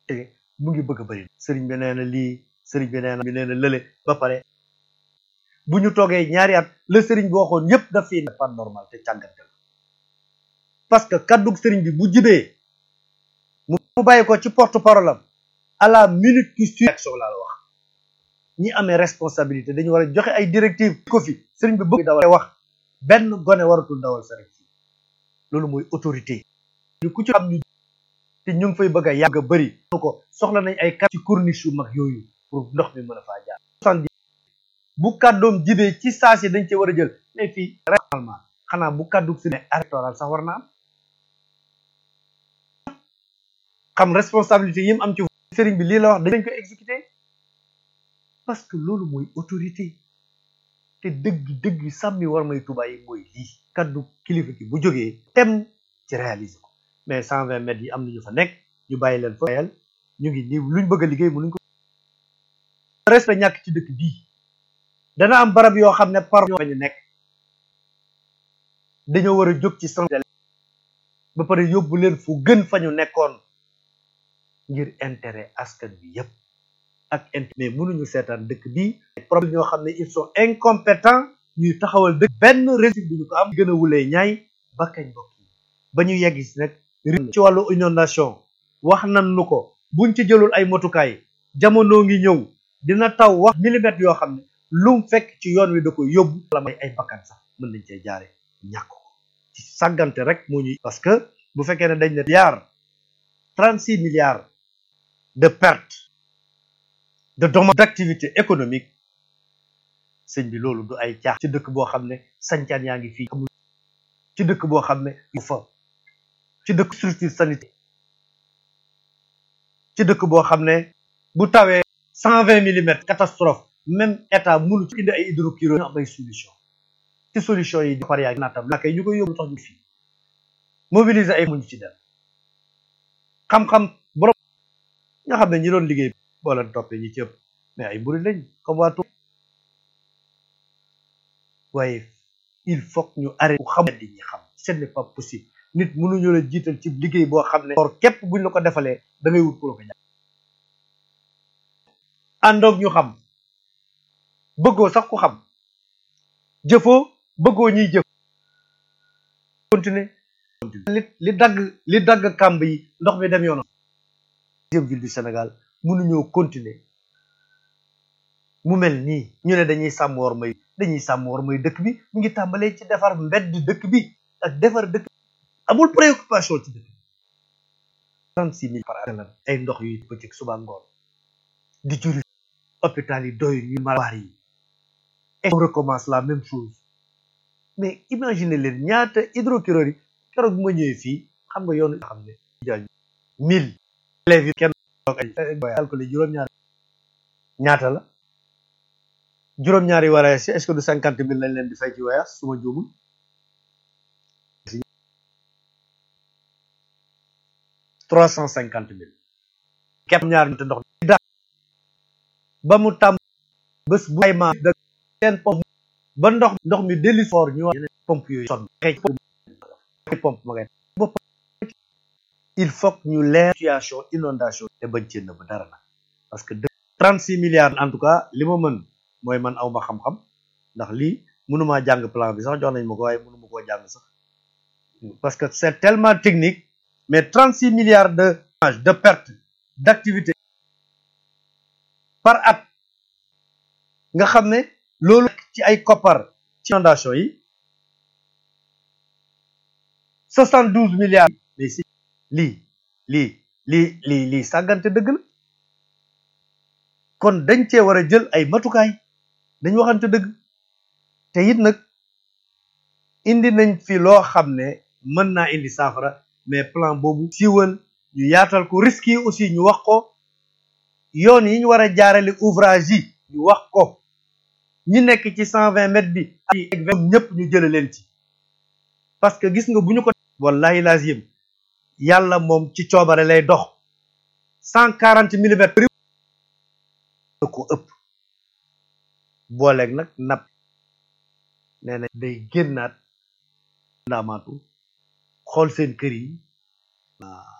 te mu ngi bëgg a bëri sëriñ bi nee na lii sëriñ bi nee na bi nee na lële ba pare bu ñu toogee ñaari at la sëriñ bi waxoon yépp daf fii pas normal te càggante la parce que kaddug sëriñ bi bu jibee mu bàyyi ko ci porte parole am à la minute qui suit action laa la wax ñi amee responsabilité dañu war a joxe ay directives ko fi sëriñ bi bëgg dawal wax benn gone waratul dawal sëriñ si loolu mooy autorité ñu ku ci xam ñu te ñu ngi fay bëgg a yàgg a bëri ko soxla nañ ay kat ci corniche yu mag yooyu pour ndox mi mën a faa jaar soixante bu kàddoom jibee ci saa si dañ ci war a jël mais fii réellement xanaa bu kàddu si ne électoral sax war na am xam responsabilité yi mu am ci sëriñ bi lii la wax dañ ko exécuter parce que loolu mooy autorité te dëgg dëgg sàmmi war may tubaay yi mooy lii kaddu kilifa gi bu jógee tem ci réaliser ko mais cent vingt mètres yi am nañu fa nekk ñu bàyyi leen fa yel ñu ngi nii luñ bëgg a liggéey mënuñ ko respect ñàkk ci dëkk bii dana am barab yoo xam ne par ñoo ñu nekk dañoo war a jóg ci sant ba pare yóbbu leen fu gën fa ñu nekkoon ngir intérêt askan bi yépp ak intérêt mais mënuñu seetaan dëkk bii problème ñoo xam ne ils sont incompétents ñuy taxawal dëkk benn réussite bu ñu ko am gën a wulee ñaay ba kañ bokk yi ba ñu yegg si nag ci wàllu inondation wax nan nu ko buñ ci jëlul ay motukaay jamono ngi ñëw dina taw wax millimètres yoo xam ne lum fekk ci yoon wi da ko yóbbu la may ay bakkan sax mën nañ cee jaare ñàkk ko ci sàggante rek moo ñuy parce que bu fekkee ne dañ ne milliards trente six milliards de pertes de dommages d'activité économique sëñ bi loolu du ay caax ci dëkk boo xam ne sancaan yaa ngi fii amul ci dëkk boo xam ne yu fa ci dëkk structure sanitaire ci dëkk boo xam ne bu tawee cent vingt millimètres catastrophe même état mënu ci indi ay hydrocureur ñu am ay solution ci solution yi par yaa naatam naka yi ñu koy yóbbu tax ñu fii mobiliser ay muñu ci dem xam-xam borom nga xam ne ñi doon liggéey boo leen toppee ñi ci ëpp mais ay mburi lañ comme waa waaye il faut ñu arrêté bu xam di ñi xam ce n'est pas possible nit mënuñu la jiital ci liggéey boo xam ne or képp buñ la ko defalee da ngay wut pour ko jàpp àndoog ñu xam bëggoo sax ku xam jëfoo bëggoo ñuy jëf continuer li li dagg li dagg kàmb yi ndox mi dem yoonam deuxième ville du Sénégal mënuñoo continuer mu mel nii ñu ne dañuy sàmm war may dañuy sàmm war may dëkk bi mu ngi tàmbalee ci defar mbedd dëkk bi ak defar dëkk amul préoccupation ci dëkk trente six mille par année ay ndox yu bëccëg suba ngoon di juri hôpital yi doy ñu malaar yi et on recommence la même chose mais imaginez leen ñaata hydrocureur yi keroog bu ma ñëwee fii xam nga yoonu xam ne jaay mille élèves yi kenn toog ay calculé juróom-ñaari ñaata la juróom-ñaari voyage si est-ce que du cinquante mille lañ leen di fay ci voyage su ma juumul trois cent cinquante mille képp ñaar te ndox da ba mu tàmm bés bu ay ma da seen pompe ba ndox ndox mi dellu fort ñu wax pompe yooyu sonn xëy pompe ma ngay bopp il faut ñu leer situation inondation te bañ cee nëbb dara nag parce que trente six milliards en tout cas li ma mën mooy man aw ma xam-xam ndax lii mënumaa jàng plan bi sax jox nañ ma ko waaye mënuma koo jàng sax parce que c'est tellement technique mais trente six milliards de de perte d'activité par at nga xam ne loolu ci ay koppar ci inondation yi soixante douze milliards mais si lii lii lii lii lii sàggante dëgg la kon dañ cee war a jël ay matukaay dañ waxante dëgg te it nag indi nañ fi loo xam ne mën naa indi saafara mais plan boobu siiwal ñu yaatal ko risques yi aussi ñu wax ko yoon yi ñu war a jaarale ouvrage yi ñu wax ko ñi nekk ci cent vingt mètres bi ak ñëpp ñu jële leen ci parce que gis nga bu ñu ko wallahi lazim yàlla moom ci coobare lay dox cent quarante millimètres da ko ëpp booleeg nag napp nee na day génnaat ndaamaatu xool seen kër yi